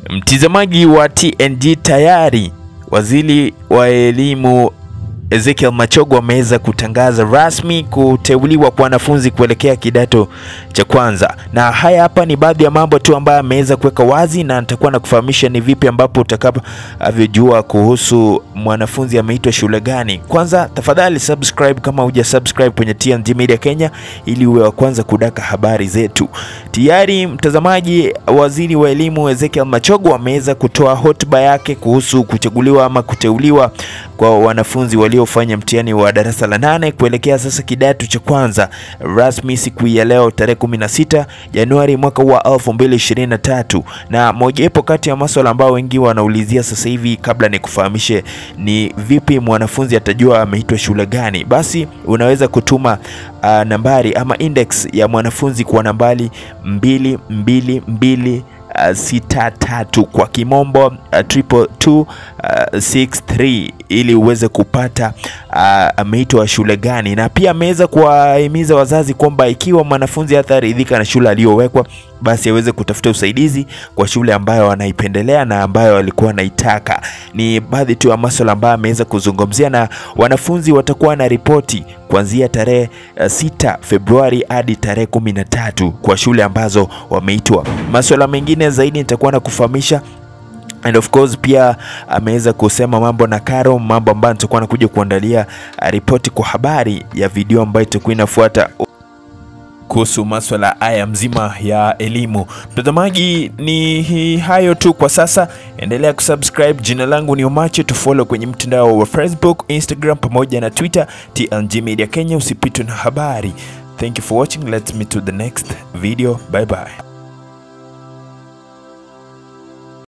Mtizamaji wa TNG, tayari waziri wa elimu Ezekiel Machogu ameweza kutangaza rasmi kuteuliwa kwa wanafunzi kuelekea kidato cha kwanza, na haya hapa ni baadhi ya mambo tu ambayo ameweza kuweka wazi, na nitakuwa na kufahamisha ni vipi ambapo utakavyojua kuhusu mwanafunzi ameitwa shule gani. Kwanza tafadhali subscribe kama huja subscribe kwenye TNG Media Kenya ili uwe wa kwanza kudaka habari zetu. Tayari mtazamaji, waziri wa elimu Ezekiel Machogu ameweza kutoa hotuba yake kuhusu kuchaguliwa ama kuteuliwa kwa wanafunzi waliofanya mtihani wa darasa la nane kuelekea sasa kidato cha kwanza rasmi siku ya leo tarehe 16 Januari mwaka wa 2023. Na mojawapo kati ya masuala ambayo wengi wanaulizia sasa hivi, kabla ni kufahamishe ni vipi mwanafunzi atajua ameitwa shule gani, basi unaweza kutuma uh, nambari ama index ya mwanafunzi kwa nambari 222 Uh, sita tatu kwa kimombo uh, triple two, uh, six three ili uweze kupata uh, ameitwa shule gani, na pia ameweza kuwahimiza wazazi kwamba ikiwa mwanafunzi hataridhika na shule aliyowekwa basi aweze kutafuta usaidizi kwa shule ambayo anaipendelea na ambayo alikuwa anaitaka. Ni baadhi tu ya masuala ambayo ameweza kuzungumzia, na wanafunzi watakuwa na ripoti kuanzia tarehe 6 Februari hadi tarehe 13 kwa shule ambazo wameitwa. Masuala mengine zaidi nitakuwa na kufahamisha and of course pia ameweza kusema mambo na karo, mambo ambayo nitakuwa nakuja kuandalia ripoti kwa habari ya video ambayo itakuwa inafuata kuhusu maswala haya mzima ya elimu. Mtazamaji, ni hayo tu kwa sasa, endelea kusubscribe. Jina langu ni Omache, tufollow kwenye mtandao wa Facebook, Instagram pamoja na Twitter, TNG Media Kenya. Usipitwe na habari. Thank you for watching. Let's meet to the next video. Bye bye.